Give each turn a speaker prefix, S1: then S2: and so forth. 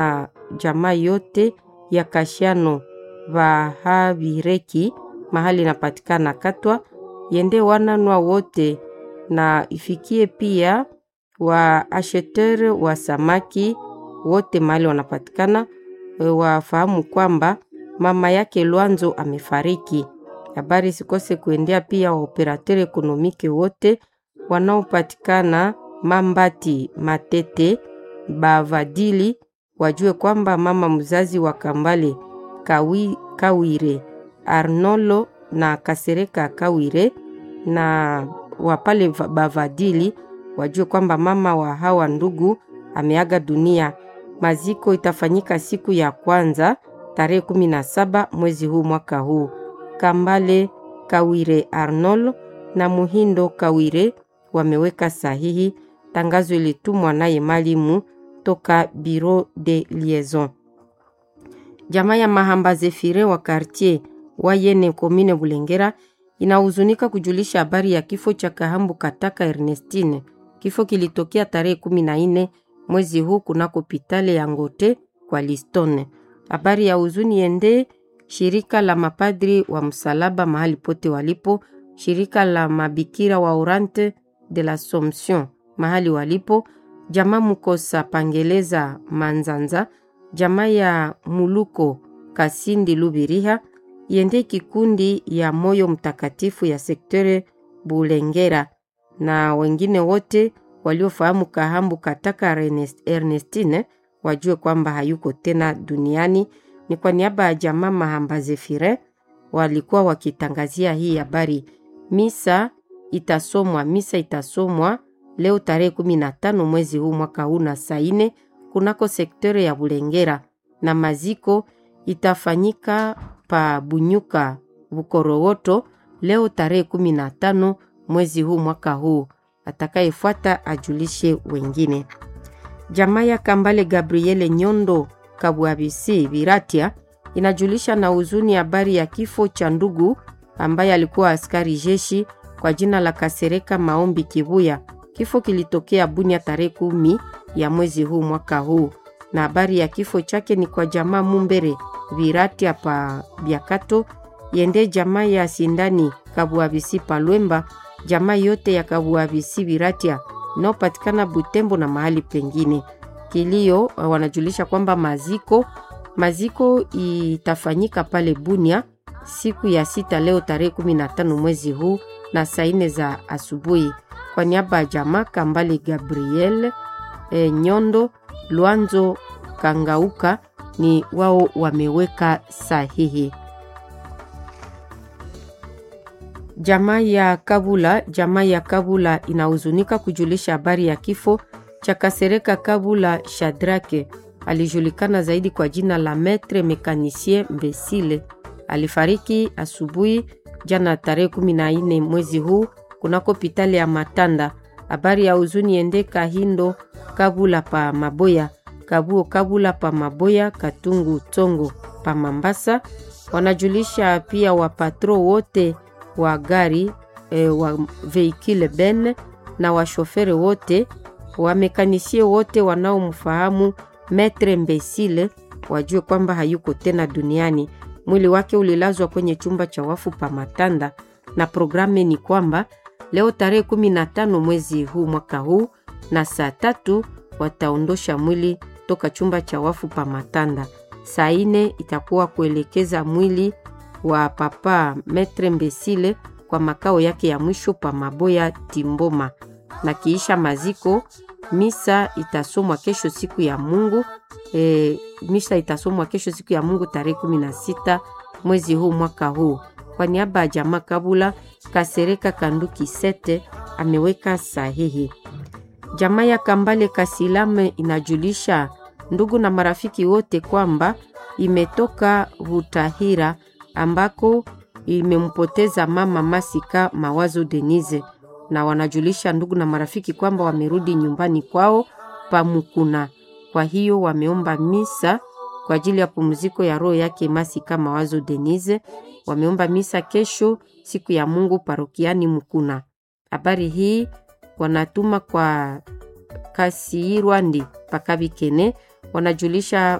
S1: na jamaa yote ya Kashiano Vahavireki mahali inapatikana Katwa, yende wananwa wote na ifikie pia wa ashetere wa samaki wote mahali wanapatikana wafahamu kwamba mama yake Lwanzo amefariki. Habari sikose kuendea pia waoperateur ekonomike wote wanaopatikana Mambati, Matete, Bavadili wajue kwamba mama mzazi wa Kambale Kawi, Kawire Arnolo na Kasereka Kawire na wapale Bavadili wajue kwamba mama wa hawa ndugu ameaga dunia. Maziko itafanyika siku ya kwanza tarehe kumi na saba mwezi huu mwaka huu. Kambale Kawire Arnold na Muhindo Kawire wameweka sahihi. Tangazo ilitumwa naye Malimu toka Bureau de Liaison. Jamaa ya Mahamba Zefire wa quartier Wayene komine Bulengera inahuzunika kujulisha habari ya kifo cha Kahambu Kataka Ernestine. Kifo kilitokea tarehe kumi na nne mwezi huu kunako hospitali ya Ngote kwa Listone. Habari ya huzuni ende shirika la mapadri wa msalaba mahali pote walipo, shirika la mabikira wa Orante de l'Assomption mahali walipo, jamaa Mukosa Pangeleza Manzanza, jamaa ya Muluko Kasindi Lubiriha, yende kikundi ya Moyo Mtakatifu ya sektere Bulengera na wengine wote waliofahamu Kahambu Kataka Ernestine wajue kwamba hayuko tena duniani. Ni kwa niaba ya jamaa Mahamba Zefire walikuwa wakitangazia hii habari. Misa itasomwa misa itasomwa leo tarehe kumi na tano mwezi huu mwaka huu na saa ine kunako sektere ya Bulengera, na maziko itafanyika pa Bunyuka Bukorowoto leo tarehe kumi na tano mwezi huu mwaka huu. Atakayefuata ajulishe wengine. Jamaa ya Kambale Gabriele Nyondo Kabwabisi Viratia inajulisha na huzuni habari ya kifo cha ndugu ambaye alikuwa askari jeshi kwa jina la Kasereka Maombi Kibuya. Kifo kilitokea Bunia tarehe kumi ya mwezi huu mwaka huu, na habari ya kifo chake ni kwa jamaa Mumbere Viratia pa Biakato yende jamaa ya Sindani Kabwabisi Palwemba, jamaa yote ya Kabwabisi Viratia inayopatikana Butembo na mahali pengine. Kilio wanajulisha kwamba maziko maziko itafanyika pale Bunia siku ya sita leo tarehe 15 mwezi huu na saa nne za asubuhi. Kwa niaba ya jamaa Kambale Gabriel e, Nyondo Lwanzo Kangauka ni wao wameweka sahihi. Jamaa ya Kabula, jamaa ya Kabula inahuzunika kujulisha habari ya kifo cha Kasereka Kabula Shadrake, alijulikana zaidi kwa jina la Metre Mekanisien Mbesile. Alifariki asubuhi jana tarehe 14 mwezi huu kunako hospitali ya Matanda. Habari ya huzuni ende Kahindo Kabula pa Maboya, Kabuo Kabula pa Maboya, Katungu Tongo pa Mambasa. Wanajulisha pia wapatro wote wa gari e, wa veikile ben na washofere wote wamekanisie wote wanaomfahamu Metre Mbesile wajue kwamba hayuko tena duniani. Mwili wake ulilazwa kwenye chumba cha wafu pa Matanda, na programu ni kwamba leo tarehe 15 mwezi huu mwaka huu na saa tatu wataondosha mwili toka chumba cha wafu pa Matanda. Saa ine itakuwa kuelekeza mwili wa papa Metre Mbesile kwa makao yake ya mwisho pa Maboya Timboma, na kiisha maziko misa itasomwa kesho siku ya Mungu. E, misa itasomwa kesho siku ya Mungu tarehe 16 mwezi huu mwaka huu. Kwa niaba ya jamaa Kabula Kasereka Kanduki Sete ameweka sahihi. Jamaa ya Kambale Kasilame inajulisha ndugu na marafiki wote kwamba imetoka Butahira ambako imempoteza mama Masika Mawazo Denise, na wanajulisha ndugu na marafiki kwamba wamerudi nyumbani kwao Pamukuna. Kwa hiyo wameomba misa kwa ajili ya pumziko ya roho yake Masika Mawazo Denise. Wameomba misa kesho siku ya Mungu parokiani Mukuna. Habari hii wanatuma kwa Kasiirwandi Pakabikene wanajulisha